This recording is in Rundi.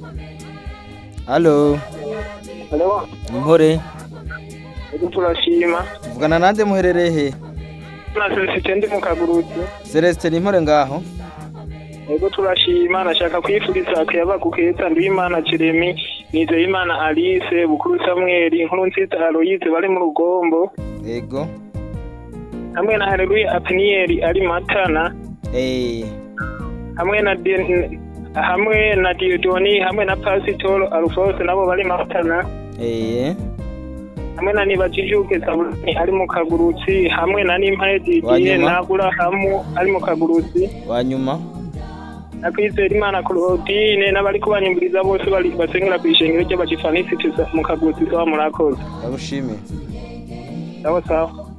Halo, Halo, Impore, ego turashima. tuvugana nande muherereye he? Na Celestin ndi mu Kaguruzi. Celestin Impore ngaho? Ego turashima, nashaka kwifuriza akayabagu keza Nduwimana Jeremy, Nizeyimana Alice, Bukuru Samuel, Nkuru Nziza Aloyize bari mu rugombo, Ego. hamwe na Haleluya Apniel ari Matana, Eh, hamwe na Den- hamwe na Diodoni, hamwe na Pasitoro Alphonse nabo bari Matana, eh, hamwe na Nibajijuke Zabuloni ari mu Kaguruzi, hamwe na Nimpaye Didier Wanyuma. na Aburahamu ari mu Kaguruzi. wanyuma. nakwizera imana claudine n'abari kubanyumviriza bose bari basengera ku ishengero ry'abagifanisiti mu kaguzi sawa murakoze Ndagushimiye. sawa sawa